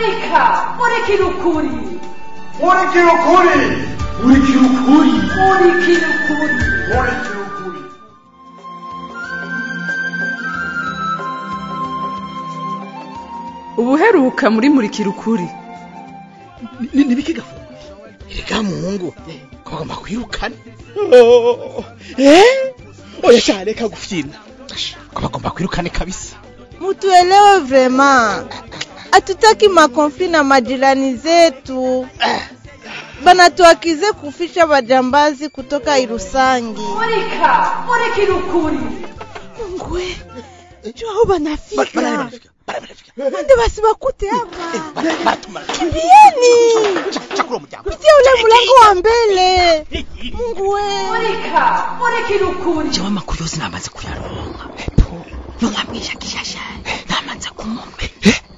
murika murikira ukuri murikira ukuri murikira ukuri murikira ukuri murikira ukuri ubuheruka muri murikira ukuri nibiki gafu erega mungu ko bagomba kwirukana oya sha reka gufyina ko bagomba kwirukane kabisa Mutuelewe vrema, hatutaki makonfli na majirani zetu. Banatuakize kufisha bajambazi kutoka Irusangi. murika murikira ukuri Ngwe, jua aho banafika barafika barafika ande basibakute hapa. batumara Kimbieni chakula umuryango kupitia ule mlango wa mbele. Mungu we, murika murikira ukuri jewe amakuru yose namaze kuyaronka nonkamwisha gishasha namaze kumumenya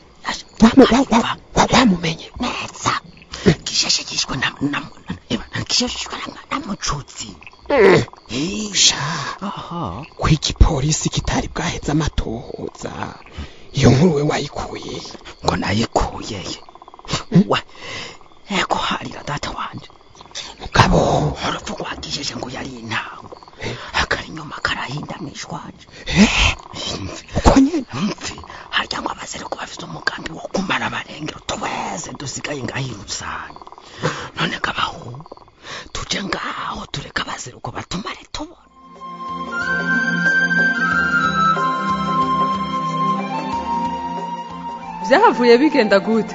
wamumenye neza gishasha yishwe na na- na- gishasha yishwe na- na mucutsi sha aha ko igipolisi kitari bwaheze amatohoza iyo nkuru we wayikuye ngo nayikuyeye we eko harira data wanje mugabo urupfu rwagisheje ngo yari intango akari inyuma karahinda mwishwaje uko nyene mfi harya ngo abasereko bafite umugambi wo kumara abarengero twese dusigaye ngaho irusanga none kabaho tuje ngaho tureka abasereko batumare tubona byahavuye bigenda gute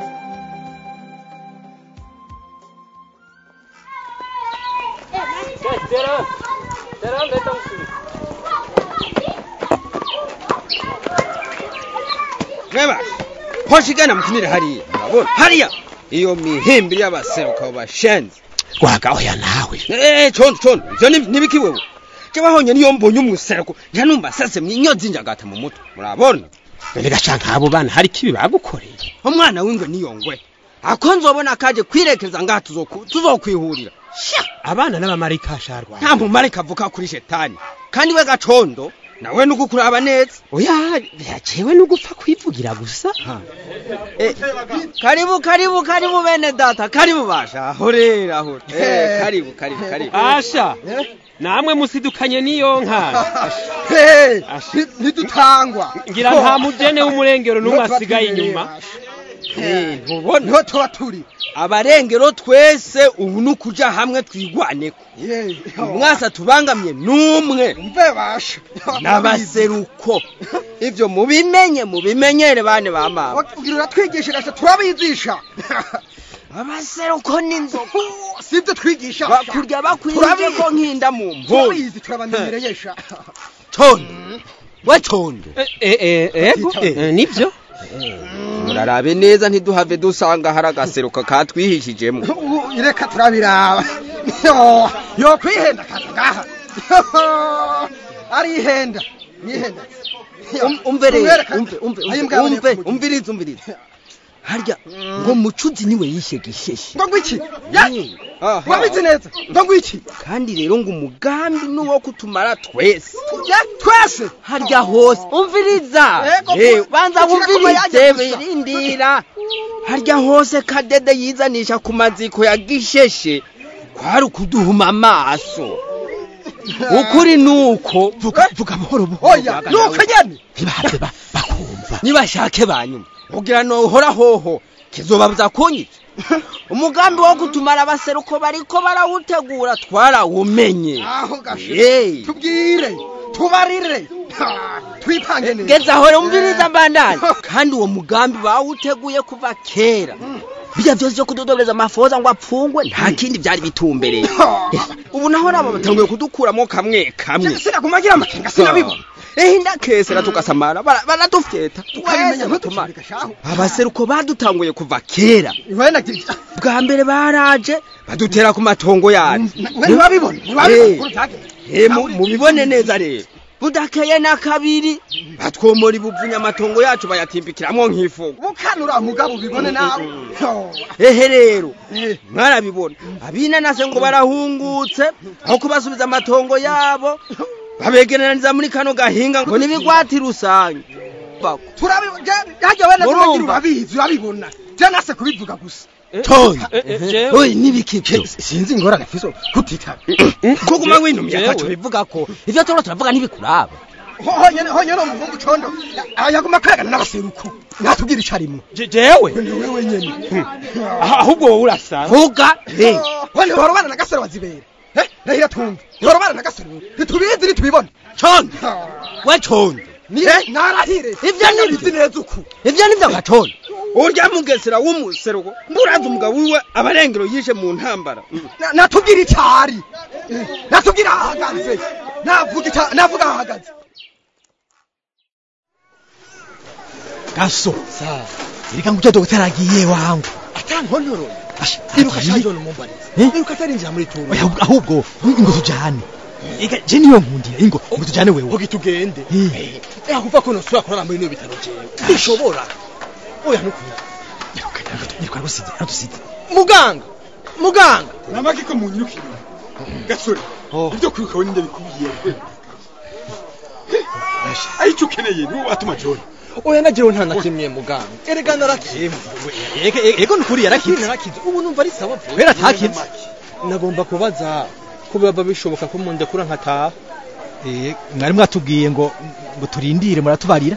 mweba hoshigana mukinire hariya murabona hariya iyo mihimbiri y'abaseruka bashenze wagahoya nawe eh condo condo ivyo ni- nibiki wewe jewe honye niyo mbonye umuseruko nja numva sase mwinyozi njagata mu mutwe murabona erega sha nk'abo bana hari kibi bagukoreye umwana w'ingwe niyo ngwe ako nzobona kaje kwirekeza ngaha tuzoku- tuzokwihurira sha abana n'abamarika sharwa nta mumarika avuka kuri shetani kandi we gacondo nawe nuko kuraba neza oya yacewe no gupfa kwivugira gusa Eh, karibu karibu karibu bene data karibu basha horera hore eh karibu karibu karibu asha namwe musidukanye n'iyo nka ntidutangwa ngira nta mujene w'umurengero n'umwe asigaye inyuma Eh, ntubona niho tuba turi abarengero twese ubu nukuja hamwe twigwaneko umwasa tubangamye numwe mve basha n'abaseruko ivyo mubimenye mubimenyere bane ba mama ugira uratwigisha gasha turabizisha abaseruko n'inzoka sibyo twigisha bakurya bakwije Turabizi. ko nkinda mu mvura turabizi turabamenyereye sha condo we condo ego nibyo murarabe neza ntiduhave dusanga hari agaseruka katwihishijemo ubu reka turabiraba Yo, yo kwihenda kaza ngaha Yo, arihenda nihenda Um- umve rero Tumwereka- umve umve Ayi umve mbwa umve aboneka umviriza umviriza harya ngo mucuzi niwe yishe gisheshe ngo ngwiki ya Aha. wabizi neza ngo ngwiki kandi rero ngo umugambi nuwo kutumara twese ya twese harya hose umviriza Ego, Eh, banza kugira ngo wumvirize yajye gusa. birindira harya hose kadede yizanisha ku maziko ya gisheshe kwari ukuduhuma amaso ukuri nuko vuga vuga buhoro buhoro oya nuko nyene ntibahave ba- bakumva nibashake banyuma kugira nohora hoho kizobabuza kunyica umugambi wo kutumara abaseruko bariko barawutegura twarawumenye aho gashe Hey. tubwire tubarire Ha, twipange neza geza aho umviriza mbandani kandi uwo mugambi bawuteguye kuva kera bijya byose byo kudodobereza amafoza ngo apfungwe nta kindi byari bitumbereye ubu naho nabo batanguye kudukuramo kamwe kamwe sinakumagira amakenga sinabibona ehe ndakesera tugasamara bara- baradufyeta ukabimenya twese batumara ntutushirika shaho abaseruko badutanguye kuva kera iwe nagira bwa mbere baraje badutera ku matongo yacu ntiwabibona Eh. ntiwabibona ukuntu byagenze Eh, mu- mubibone neza rero budakeye na kabiri batwomora ibuvunye amatongo yacu bayatimbikiramwo nk'ifugo bukanura mugabo ubibone nawe Yo, ehe rero eh, mwarabibona abinanase ngo barahungutse aho kubasubiza amatongo yabo babegeraniriza muri kano gahinga ngo n'ibigwati rusange Bako. turabibona hajya wenda Murumva? turagira urabizi urabibona je nase kubivuga gusa Tony jewe oyi nibikivyo sinzi ingorane fiso kutitaba kuguma winumye Jewe. ataco bivuga ko ivyo turiko turavuga ntibikuraba honyene honyene umuhungu condo yaguma kwegana n'abaseruko natubwira ico arimwo Je- jewe ni wewe nyene Ah, ahubwo wowe urasanga vuga eh, we ntihorobana na gasore wazibera Eh, rahira twumve ntihorobana na gasore ntitubizi ntitubibona condo we condo Eh, narahire Ivyo ni bizi neza uku ivyo nivyo nka condo urya mugesera w'umuseruko mburazi umugabo wiwe abarengero yishe mu ntambara Na- natubwira ico ari Eh, natubwira ahahagaze navuga ica- navuga ahahagaze gaso reka ngucyo dogiteri agiye wangu atankontoro Asha, iruka agiye? shaje umumbariza Eh? iruka atarinjira muri turu Oya, ahubwo ingo tujane ega je niyo nkundira ingo ngo tujane wewe vuga tugende Eh. eh kuva ko nosubira kurara muri no bitaro jewe bishobora oya nukuri nirwa gusize adusize muganga muganga namaki ko munyirukira gasore ibyo kwiruka we ninde bikubiye aricyo ukeneye niwo watuma john oya najewe nta na kimwe muganga erega narakize ego nukuri yarakize narakize ubu numva ari sawa kubera atakize nagomba kubaza ko biba bishoboka ko mundekura nkataha Eh, mwari mwatubwiye ngo ngo turindire muratubarira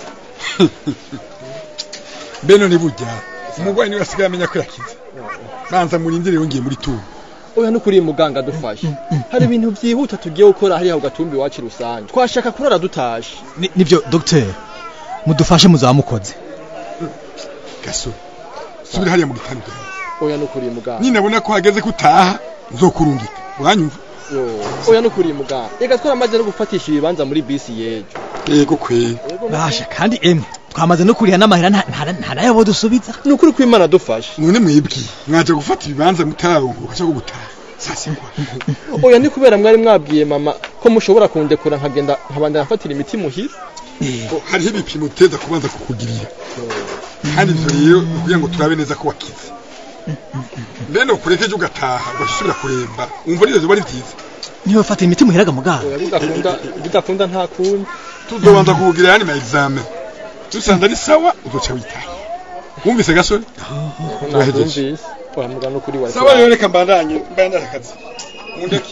mbeno ni burya umurwayi niwe asigaye amenya ko yakize banza murindire yongeye muri turu oya nukuri muganga dufashe hari ibintu byihuta tugiye gukora hariya ku gatumbi iwacu rusange twashaka kurara dutashe Ni- nivyo docteur mudufashe muzaba mukoze gasore subira hariya mu gitanda ujyane. oya nukuri muganga ninabona ko hageze ko utaha nzokurungika uranyumva Yo, oya nukuri muganga reka twaramaze no gufatisha ibibanza muri bisi yejo yego kweli basha kandi emwe twamaze no kuriha n'amahera nta- nta nta nayo bo dusubiza ni ukuri ko imana dufashe none mwebwi mwaje gufata ibibanza mutarongo cyo gutaha sasa kwa oya ni kubera mwari mwabwiye mama ko mushobora kundekura nkagenda nkabandana mfatira imiti muhira Ko hariho ibipimo uteza kubanza kukugirira kandi ivyo rero ni kugira ngo turabe neza ko wakize mbene ukurekeje ugataha ugasubira kuremba umva nivyo zoba ari vyiza niwe fata imiti muheraga muganga oya bidakunda bidakunda nta kundi tuzobanza kukugira yani ma examen dusanze ari sawa uzoca witaha wumvise gasore Turahejeje. nabyumvise oya muganga nukuri wa sawa rero reka mbandanye mbandanye akazi mundeke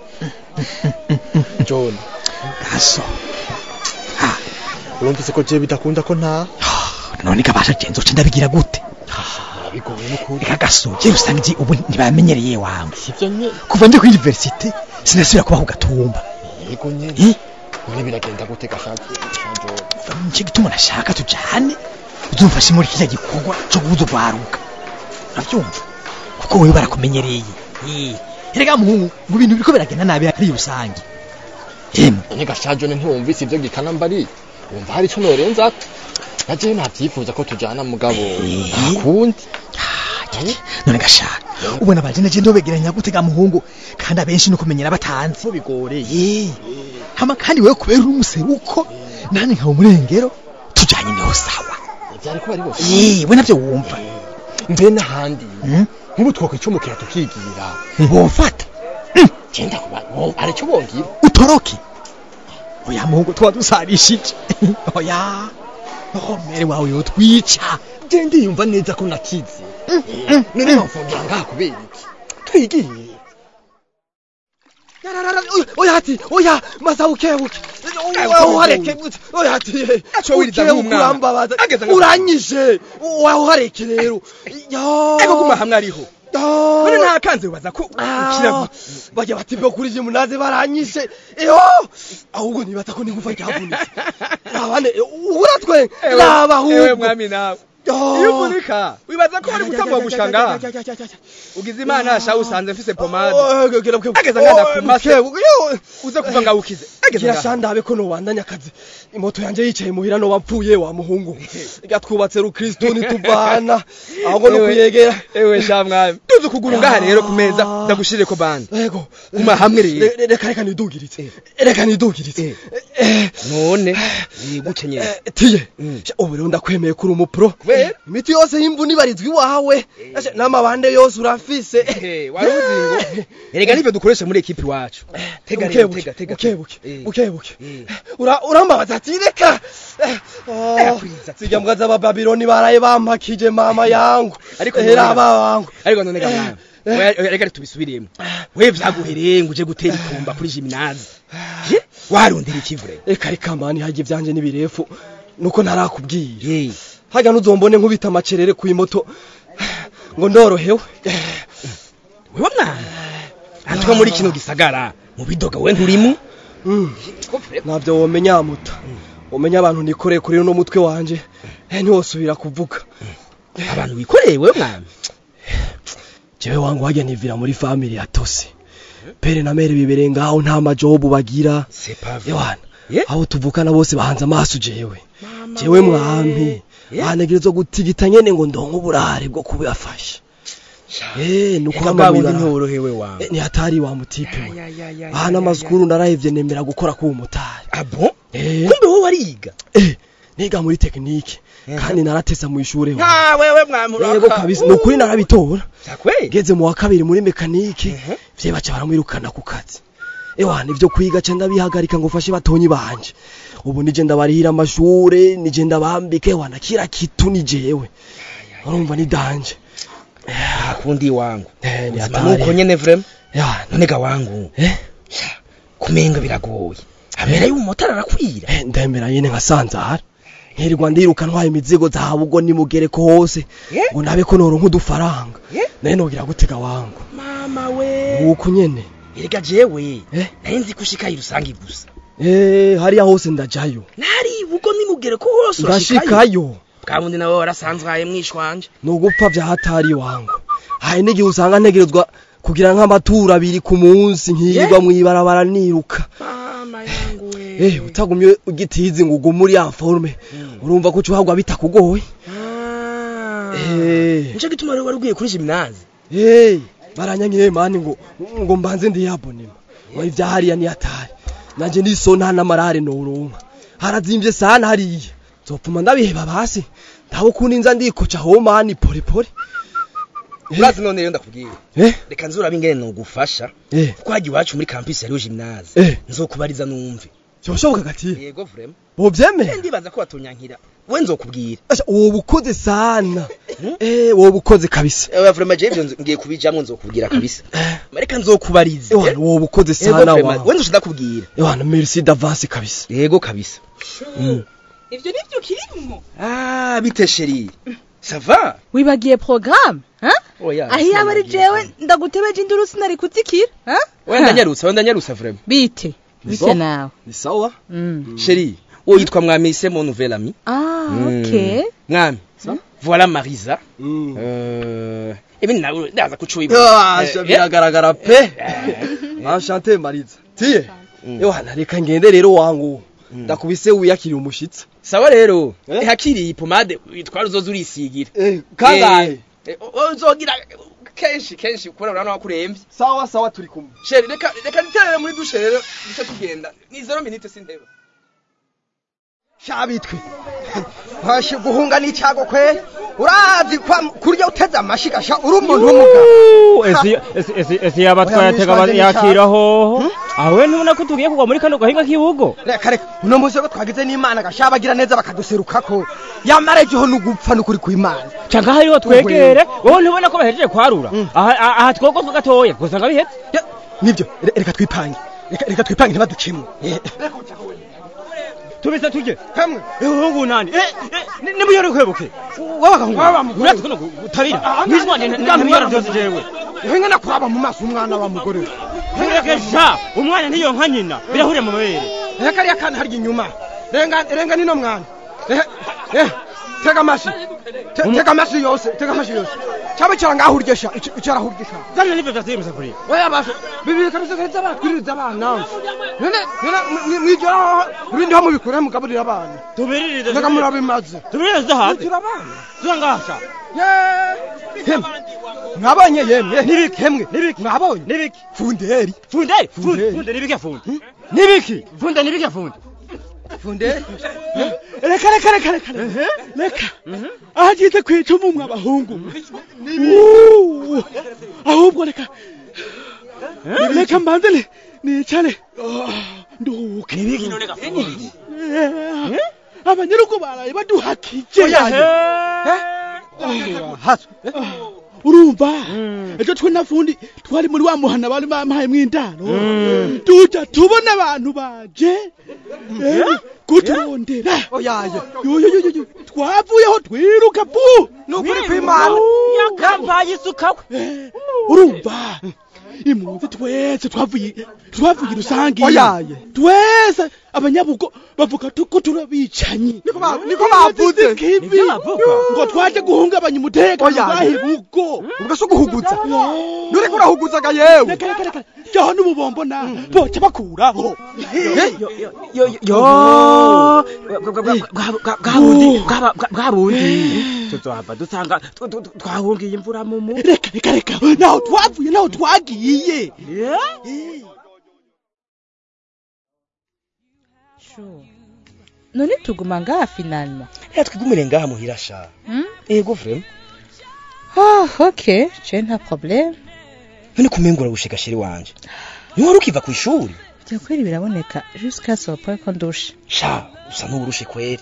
john gaso urumvise ko je bidakunda ko nta none kabasha genzo ce ndabigira gute bigoye nukuri reka gaso je usanga iki ubu ntibamenyereye wangu sivyo nye kuva ndi ku university sinasubira kuba ku gatumba yego nye Eh? none biragenda gute gashaje john nicyo gituma nashaka tujane uzumfashe muri kiriya gikorwa cyo kubuza urwaruka urabyumva kuko wewe barakumenyereye Eh, erega muhungu ngo ibintu biriko biragenda nabi ari rusange yemwe none gashaje ne ntiwumvise ivyo gikana mbari wumva hari ico norenza naje navyifuza ko tujana mugabo ntakundi none gashaka ubona abajene je ndobegeranya gutega muhungu kandi abenshi no kumenyera batanzi bigoreye hama kandi wewe kubera uri umuseruko nani nkawe umurengero tujanye niho sawa vyari kuba ari bose Eh, we navyo wumva mbe n'ahandi Hmm? nk'ubu twokwicumukira tukigira bomfata genda kuba bo- arico bongira utoroke oya muhungu tuba dusarishije oya oh mere wawe yotwica je ndiyumva neza ko nakize none bamfungira ngaha kubera iki twigiye oya hati oya maza ukebuke oya uhareke oya hati Aco wiriza nk'umwana. urambabaza Ageze nka- uranyije oya uhareke rero yo ego guma hamwe ariho none nta kanze wibaza ko ukira Ah, gute bajya bati byo kuri munaze baranyishe eho ahubwo nibaza ko n'ingufa ryavunitse abane uratwe Ewe- raba ewe ahubwo mwami nawe Oh. iyo uvunika wibaza ko wari gutangwa gushanga ugize imana sha usanze mfise pomade Ageza nkanda ku mase. uze kuva ngaho ukize ageze ngaho girashandabe ko nobandanya akazi imoto yanje yicaye muhira no wapfuye wa muhungu reka twubatse rukristo nituvana ahubwo no Ewe. kuyegera ewe sha mwami tuzi ukuguru ngaha rero ku meza ndagushirire ko bande ego guma hamwe rero Re- reka reka nidugiritse reka nidugiritse Eh, none yigukenyera eh, tiye Mm. Sha, ubu rero ndakwemeye kuri umupro Kubera? imiti yose y'imvune ibarizwa iwawe Sha, n'amabande yose urafise wari uzi ngo erega nivyo dukoresha muri ekipi iwacu tega rero Ukebuke, tega tega ukebuke. Eh. buke buke Ura- urambabaza ati reka Eh, oh, zijya mbwa z'abababiloni baraye bampakije mama yangu Ariko era none- bangu ariko none ga mwana Oya, oya, reka tubisubiremo we vyaguhereye ngo uje gutera ikumba kuri jiminazi Je, warondera ikivure reka reka mani hajye ivyanje n'ibirefu nuko ntarakubwira hajya nuzombone nkubita amacerere ku imoto ngo ndorohewe wewe mwana antwa muri kino gisagara mu bidoga we nturimo ntabyo womenya muta umenya abantu nikoreye kuri uno mutwe wanje eh, ntiwosubira kuvuga abantu wikoreye wewe mwana jewe wangu wajya nivira muri family ya tose pere na mere bibereye ngaho nta majobu bagira yewana aho tuvukana bose bahanze amaso jewe jewe mwami banegerezwa gutigita nyene ngo ndonke uburare bwo kubafasha eh nuko Eka bwa bundi amabira ntiworohewe wawe Eh, ni hatari wa mutipe we aha n'amazukuru narahevye nemera gukora k'uwo mutari abo eh kumbe wowe wariga eh niga muri tekinike kandi naratesa mu ishure wa nka wewe mwamuraka yego kabisa nukuri narabitora sakwe ngeze mu wa kabiri muri mekanike vye baca baramwirukana ku kazi ewa nivyo kwiga ca ndabihagarika ngo fashe batonyi banje ubu nije ndabarihira amashure nije ndabambike wana kira kitu ni jewe urumva ni danje kundi wangu eh ni Ubuzima hatari nuko nyene vrem ya none ga wangu eh kumenga biragoye amera y'umumotari arakwira eh ndemera nyene nkasanzara nkirirwa ndiruka ntwaye imizigo zahabu ubwo nimugereko hose ngo nabe ko noronka udufaranga naye nogira gutega wangu mama we nuko nyene erega jewe nari nzi ko ushikaye rusange gusa eh hariya hose ndajayo nari ubwo nimugere ko hose ndashikayo bwa bundi nawe warasanzwaye mwishwanje nugupfa vya hatari wangu hari n'igihe usanga ntegerezwa kugira nk'amaturo abiri ku munsi nkirirwa mw'ibarabara niruka eh utagumye ugitizi ngo ugume uri ya forme urumva ko ucuhagwa bitakugoye eh nico gituma rero wari ugiye kuri gymnase eh baranyanyiye mani ngo ngo mbanze ndiyabonema ngo ivya hariya ni hatari nanje niso nta n'amarare noronka harazimvye sana hariya nzopfuma ndabiheba basi ndabo kundi nza ndikoca ho mani pole pole urazi none rero ndakubwira eh reka nzurabe ingene nogufasha eh kuko hajya iwacu muri campus hariho gymnase eh nzokubariza numve byoshoboka gati yego vraiment bovyemeye ndibaza ko batonyankira we nzokubwira Asha wowe ukoze sana eh wowe ukoze kabisa ewe vraiment je ivyo nzo- ngiye kubijamwo nzokubwira kabisa reka nzokubariza ewana wowe ukoze Yego sana vraiment, wa we nzoshida kubwira ewana merci d'avance kabisa yego kabisa ivyo nivyo kirimwo ah bite sheri sava wibagiye programme ha oya aho yaba ari jewe ndagutebeje induru sinari kuzikira ha wenda nyarutsa wenda nyarutsa vraiment bite bite nawe ni sawa Mm. sheri wowe yitwa mwami c'est mon nouvel ami ah Mm. okay mwami voilà marisa euh ibindi nawe ndaza kucuyiba Asha biragaragara pe enchanté mariza tiye ewana reka ngende rero wangu ndakubise wiyakiriye umushitsi sawa rero hakiri iyi pomade witwara uzoza urisigira kangahe Eh, eh, uzogira kenshi kenshi kubera urabona ko kurembye sawa sawa turi kumwe sheri reka reka niterere muri dushe rero duce tugenda ni zero minute sinteba shabitwe washe guhunga n'icyago kwe urazi kwa kurya uteze amashiga sha uri umuntu w'umugabo ese ese ese ese yaba twayatega ba- yakira hoho aho we ntubona ko tugiye kugwa muri kano gahinga k'ibugo reka reka uno munsi ko twagize n'imana gasha bagira neza bakaduserukako yamara ejo n'ugupfa n'ukuri kw'imana canka hariho twegere wowe ntubona ko bahejeje kwarura aha aha- aha twogozwa gatoya gusa nga bihetse nibyo re- reka twipange reka reka twipange ntibaducemo tubise tujye hamwe ehungu nani eh eh, nimuyore kwebuke wabahungu uretse kuno gutarira nizwanje ntabiyora byose jewe henga nakuraba mu maso umwana wa mugore Rekesha umwana niyo nka nyina birahuriye mu mabere reka kariya kana harya inyuma renga renga nino mwana Eh, eh, tega amashi Te- tega amashi yose tega amashi yose cyaba cyarangahurgesha icyarahurgesha zana nibyo byasiye musakuriye oya basha bibiri kabisa kabisa batwiririza abana none none mwijoro ibindi ho mubikura mugaburira abana tubiririze reka murabimaze tubiririze hanze Mutira abana turangasha hemwe mwabonye yemwe nibiki hemwe nibiki mwabonye nibiki funderi funderi funde funde nibiki funde nibiki funde nibiki funde funderi reka reka reka reka reka ahagize kwica umwe abahungu Uuu, ahubwo reka reka mbanze ni- nicare nduke nibiki none gafundi Eh, abanyarugo baraye baduhakije urumva ejo twe nafundi twari muri wa muhana bari bampaye mw'indaro tuja tubona abantu baje eh, kuturondera oyaye yoyoyoyo twavuyeho twiruka pu nukuri kw'imana yakampaye isuka we urumva impunzi twese twavuye twavuye rusange Oyaye. twese abanyabugo bavuga ko turabicanyi niko ba- niko bavuze kibi Nivyo bavuga? ngo twaje guhungabanya umutekano Oyaye. bahibugo ubwo si uguhuguza nuriko urahuguzaga yewe reka reka reka jaho n'ububombo na boca bakuraho yo bwa bundi tuzohava dusanga tu- tu- tu- twahungiye imvura mu mu reka reka reka naho twavuye naho twagiye none tuguma ngaha finalma reka twigumire ngaha muhira sha Hmm? ego vrema oh ok je nta problème none kumengura gushika sheri wanje niwe wari ukiva ku ishuri bya kweli biraboneka jusqu'à ce point ko ndusha sha usa n'uburushe kweri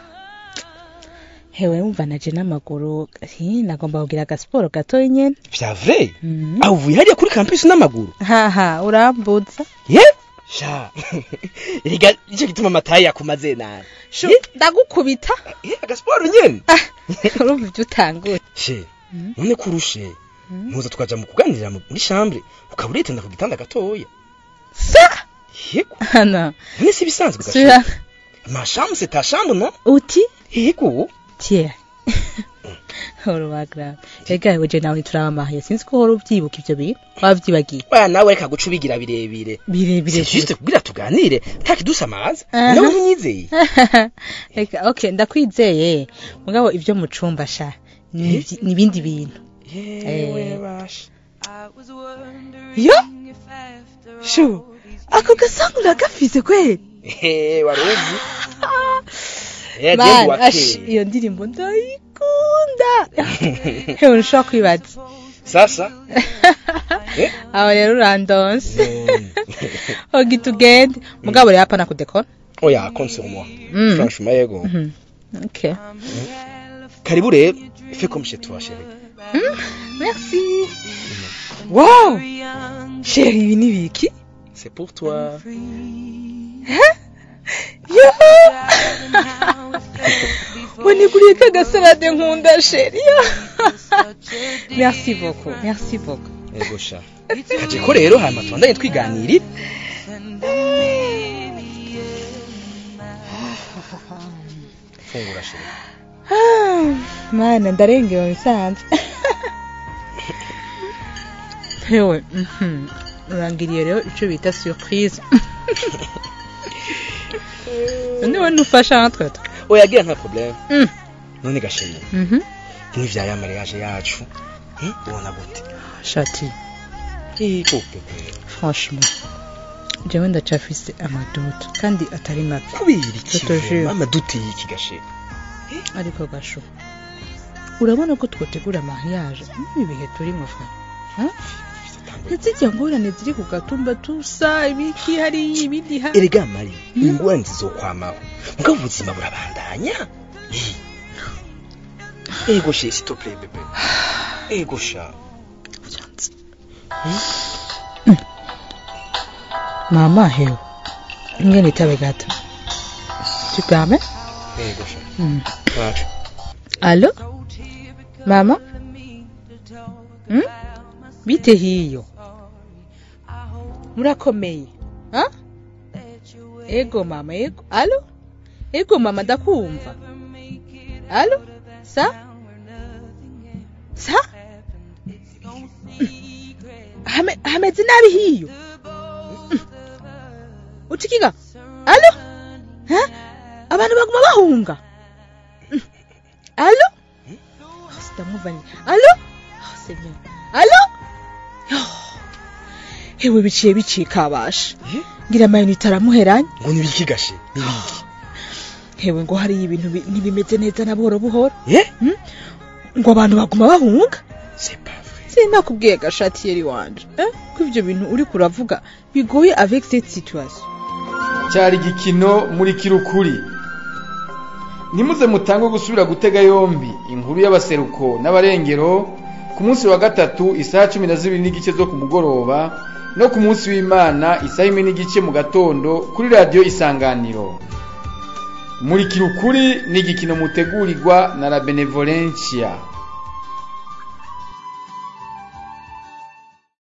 hewe wumva naje n'amaguru hi nagomba kugira agasiporo gatoya nyene vya vrai Mhm. aho uvuye hariya kuri campus n'amaguru haha urambuza ye sha rega nicyo gituma amatayi yakumaze nabi shu ndagukubita Eh, agasiporo nyene urumva ibyo utanguye she none kurushe muza tukaja mu kuganirira mu- muri chambre ukaba uretenda ku gitanda gatoya sa yego hano none si bisanzwe sura gasha ma chambre c'est ta chambre non uti yego tiye urubagra ega weje nawe turabamaye sinzi ko uhora ubyibuka ivyo bintu wavyibagiye baya nawe reka guca ubigira birebire birebire c'est juste kugira tuganire ntakidusamaza Aha. nawe ntunyizeye Eka, okay ndakwizeye mugabo ibyo mu cumba sha ni ivyi- ni ibindi bintu yewe Eh. basha yo shu ako gasangu uragafise kweli Eh, wari uzi Eh, Man, Diego wa ash, kera. iyo ndirimbo ndayikunda hewe ntushobora kwibaza sasa Eh? aho rero urandonse Mm. hogi tugende mugabo rero hapana kudekora oya compte sur moi Mm. franchement yego Mhm. okay karibu rero fais comme chez toi chérie Mm, merci wow sheri ibi ni biki c'est pour toi yo waniguriye ka gasalade nkunda sheri merci beaucoup merci beaucoup yego sha kaje ko rero hanyuma tubandanye twiganirira fungura chérie Ah, mana ndarengewe bisanzwe hewe mhm, urangiriye rero ico bita surprise none we ntufasha natwe twe oya gira nta problème Mm. none gashimye Mhm. n'ivya ya mariage yacu eh, ubona gute shati iko pepe franchement jewe ndacafise amaduto kandi atari mabi kubera iki Tutojure. mama dute y'iki gashe ariko gasho urabona ko twotegura mariage muri ibihe turimo fa ntizijya ngorane ziri ku gatumba tusa ibiki hariya ibindi ha erega mari ingorane zizokwamaho mugabo ubuzima burabandanya Eh. ego she s'il te plaît bebe ego sha mama hewe ingene itabe gato tu permets ego sha Mm. wacu Allô Mama hmm? Bite hiyo Murakomeye ha? Ego mama ego Allô Ego mama ndakumva Allô Sa Sa Hame hameze nabi hiyo Mm. Uchikiga Allô Ha? Abantu baguma bahunga Allô oh, Sitamwumva ni Allô oh, Seigneur Allô oh. Hewe biciye bicika abasha ngira amayinite aramuheranye ngo nibiki gashe nibiki hewe ngo hariyo ibintu bi- ntibimeze neza na buhoro buhoro eh Hmm? ngo abantu baguma bahunga c'est pas vrai sinakubwiye gashati yeri wanje eh? ko ivyo bintu uri kuravuga bigoye avec cette situation cyari igikino muri kirukuri ntimuze mutange gusubira gutega yombi inkuru y'abaseruko n'abarengero ku munsi wa gatatu isaha cumi na zibiri n'igice zo ku mugoroba no ku munsi w'imana isaha imwe n'igice mu gatondo kuri radiyo isanganiro muri kirukuri ni igikino mutegurirwa na la benevolencia